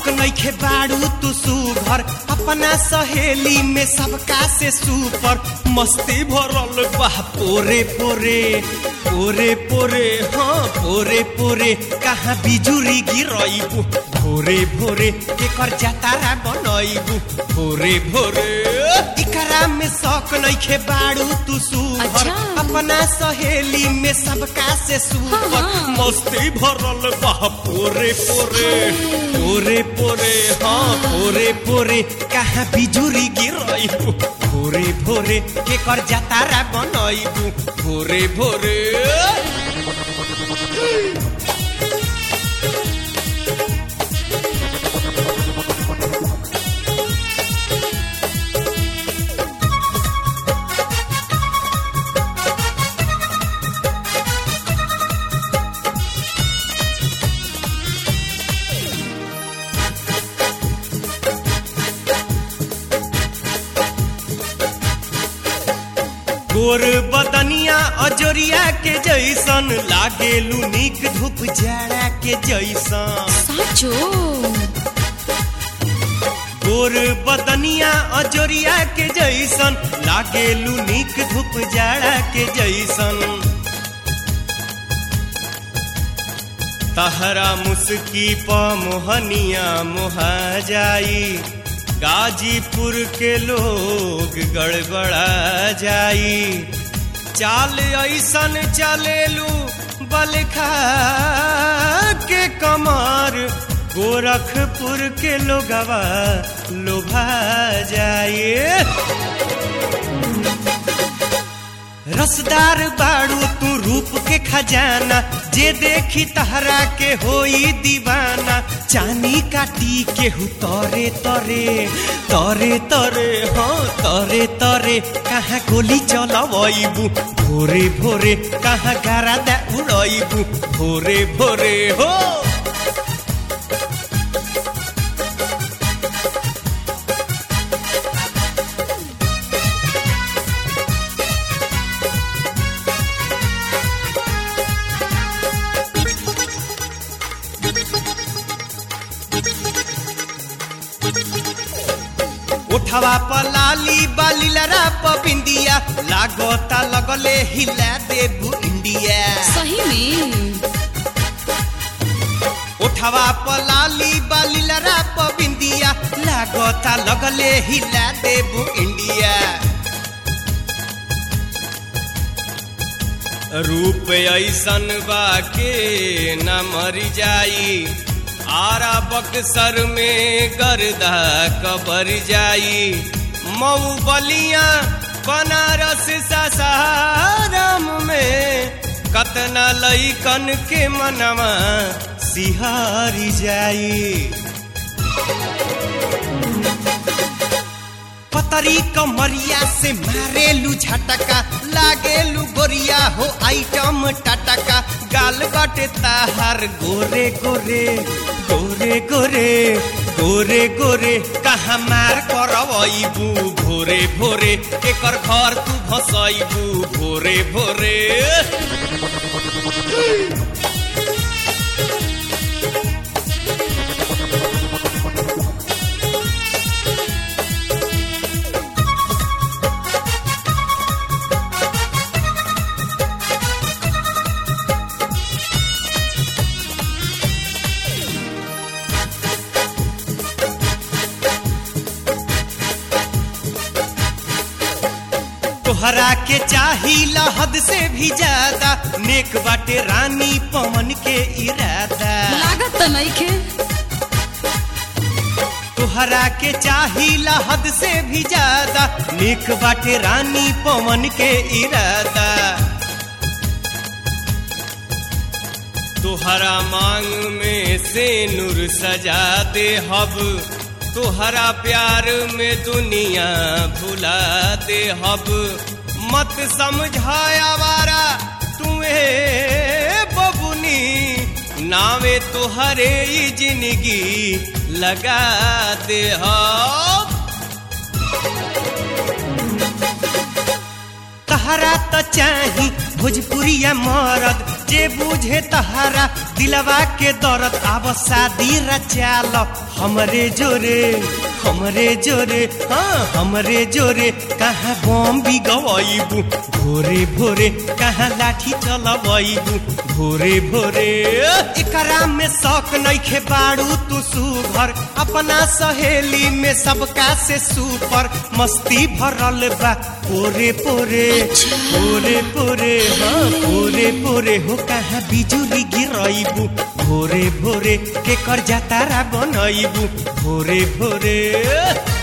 शौक नइखे बाड़ू तू सुघर अपना सहेली में सबका से सुपर मस्ती भरल बा पोरे पोरे पोरे पोरे हाँ पोरे पोरे कहाँ बिजुरी गिरइबू भोरे भोरे केकर जातारा बनइबू भोरे भोरे इकरा में शौक नइखे बाड़ू तू सुघर अच्छा। अपना सहेली में सबका से सुपर हाँ, हाँ। मस्ती भरल बा पोरे पोरे पोरे पोरे हाँ पोरे पोरे कहाँ बिजुरी गिरइबू भोरे भोरे केकर जातारा बनइबू भोरे भोरे गोर बदनिया अजोरिया के जैसन लागेलू निक धूप जाड़ा के जैसन साचो गोर बदनिया अजोरिया के जैसन लागेलू निक धूप जाड़ा के जैसन तहरा मुस्की प मोहनिया मोहा जाई गाजीपुर के लोग गड़बड़ा जाई चाल ऐसन चलेलू बलखा के कमर गोरखपुर के लोगवा लोभा जाए रसदार बाड़ू तू रूप के खजाना जे देखी तहरा के होई दीवाना चानी काटी के हु तरे तरे तरे तरे हाँ तरे तरे कहाँ गोली चलबू भोरे भोरे कहाँ गारा दा उड़बू भोरे भोरे हो उठवा पलाली बाली लरा बिंदिया लागोता लगले हिला देबू इंडिया सही में उठवा पलाली बाली लरा बिंदिया लागोता लगले हिला देबू इंडिया रूप ऐसन बा के न मरी जाई आरा बक्सर में गर्दा कबर जाई मऊ बलिया बनारस सासाराम में कतना लईकन के मनवा सिहारी जाई पतरी कमरिया से मारेलू झटका लागेलू गोरिया हो आइटम टटका गाल बाटे ताहार गोरे गोरे गोरे गोरे गोरे गोरे कहाँ मार करबू भोरे भोरे एकर घर तू भसैबू भोरे भोरे तोहरा के चाहिला हद से भी ज्यादा नेक बाटे रानी पवन के इरादा लागत त नइखे तोहरा के चाहिला हद से भी ज्यादा नेक बाटे रानी पवन के इरादा तोहरा मांग में से नूर सजा दे हब तोहरा प्यार में दुनिया भुला दे हब मत समझाया वारा तुम्हें बबुनी नावे तोहरे ही जिंदगी लगा दे हब तहरा त चाही भोजपुरिया मरद जे बुझे तहारा दिलवा के दर्द आब शादी रचाल हमरे जोरे हमरे जोरे हाँ हमरे जोरे कहाँ बम भी गवाइबू भोरे भोरे कहाँ लाठी चलवाइबू भोरे भोरे एकरा में शौक नइखे बाड़ू तू सुघर अपना सहेली में सबका से सुपर मस्ती भरल बा पोरे पोरे पोरे पोरे हाँ पोरे पोरे हो कहाँ बिजुली गिरइबू भोरे भोरे के कर जातारा बनइबू भोरे भोरे